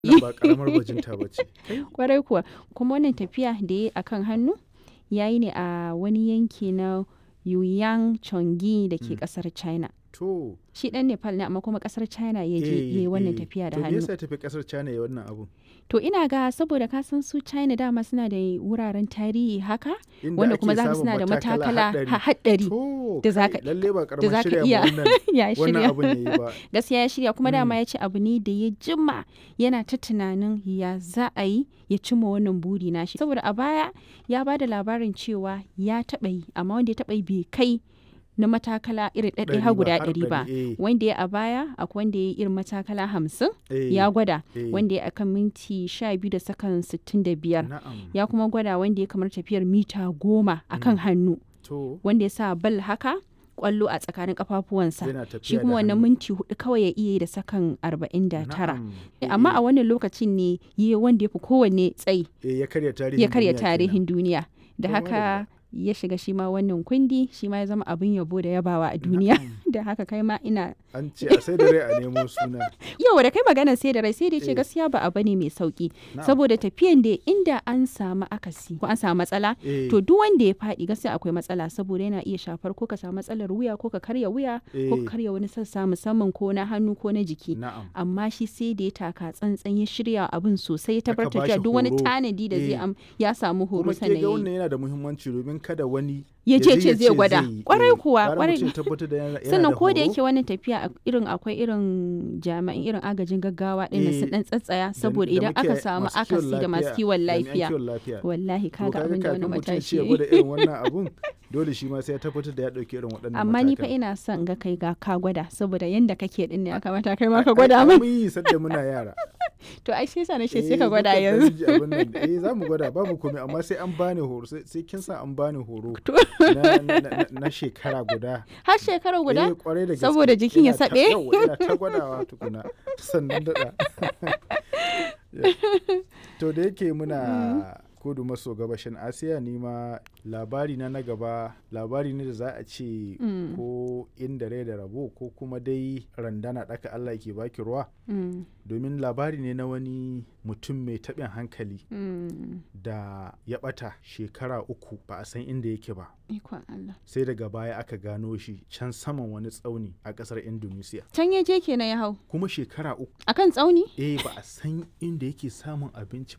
Wannan ba karamar bajinta ba ce. kwarai kuwa kuma wannan tafiya da ya yi a kan hannu ya yi ne a wani yanki na Yuyang Chongi da ke kasar China. To, Shi dan Nepal ne amma kuma kasar China ya je ya yi wannan eh, tafiya da To me hannu. yasa ya tafi kasar China ya wannan abun? To ina ga saboda ka san su China dama suna da wuraren tarihi haka Inda wanda ake kuma za ka samun suna da matakala haɗari. ha- haɗari To, da za kai, ka- lalle ba da karamar za ka shirya iya ma wannan ya wannan shirya. abun yayi ba. gaskiya ya shirya kuma dama ya ce abu ne da ya jima yana ta tunanin ya za a yi ya cimma wannan buri nashi saboda a baya ya ba da labarin cewa ya taɓa yi amma wanda ya taɓa yi bai kai na matakala irin ɗaɗɗaya Ɗari har ba, guda har ɗari ba ɗari, eh. wanda ya a baya akwai wanda ya yi irin matakala hamsin Eh, ya gwada eh. wanda ya akan minti sha biyu da sakan sittin da biyar Na'am. ya kuma gwada wanda ya kamar tafiyar mita goma akan hannu To, wanda ya sa bal haka kwallo a tsakanin kafafuwansa yana tafiya shi da kuma wannan hannu. minti hudu kawai ya iya yi da sakan 49 Na'am. amma Eh, a wannan lokacin ne yi wanda ya fi kowanne tsayi eh, ya karya tarihin ya karya duniya kenan. tarihin duniya da To, haka ya shiga shi ma wannan kundi shi ma ya zama abin yabo da yabawa a duniya da haka kai ma ina An ce a sai da rai a nemo suna. yau da kai maganar sai da rai sai da ce Eh. gaskiya ba abu ne mai sauki Na'am. saboda tafiyan da inda an samu akasi ko an samu matsala Eh, to duk wanda ya faɗi gaskiya akwai matsala saboda yana iya shafar ko ka samu matsalar wuya ko ka karya wuya ko Eh. ka karya wani sassa musamman ko na hannu ko na jiki Na'am. amma shi sai da ya taka tsantsan ya shirya abin sosai ya Aka tabbatar bashi cewa duk wani horo. tanadi da zai Eh. am ya samu horo Kuma ke sannan ga ya yi. wannan yana da muhimmanci domin kada wani Ya ce je ce zai gwada. yi. Kwarai Eh, kuwa, gara kwarai. mutum ya tabbatar da yana- yana sannan da ko da horo. yake wannan tafiya a- irin akwai irin jami'an irin agajin gaggawa ɗin nan su Eh, dan tsatsaya da- saboda da idan muke aka samu masu kiwon akasi da masu lafiya, kiwon jami'an lafiya kiwon lafiya. wallahi To kaga abin da wani kafin mutum ya matashi ce ya ya yi. gwada irin wannan abun dole shi ma sai ya tabbatar da ya ɗauki irin waɗannan amma ni fa matakan. ina son ga kai ga ka gwada saboda yanda kake din ne ya kamata kai ma Ai, ka gwada ai, min mun yi sadda muna yara to ai sai sa na ce Eh, sai ka gwada mukan ɗan yanzu ji abin nan. eh za mu gwada babu komai amma sai an bani horo sai sai kin sa an bani horo To. na, na, na, na shekara guda har shekara guda Eh, kwarai da gaske. Saboda jikin ya Ina ta- saɓe? yawwa, ina ta gwadawa tukuna sannan daɗa to da yake muna kudu maso gabashin asiya ni ma labari na na gaba labari ne da za a ce Mm. ko inda rai da rabo ko kuma dai randana ɗaka allah ke baki ruwa Mm, domin labari ne na wani mutum mai taɓin hankali mm. da ya ɓata shekara uku ba a san inda yake ba ikon Allah sai daga baya aka gano shi can saman wani tsauni a ƙasar indonesia can ya je kenan ya hau kuma shekara uku akan tsauni eh ba a san inda yake samun abinci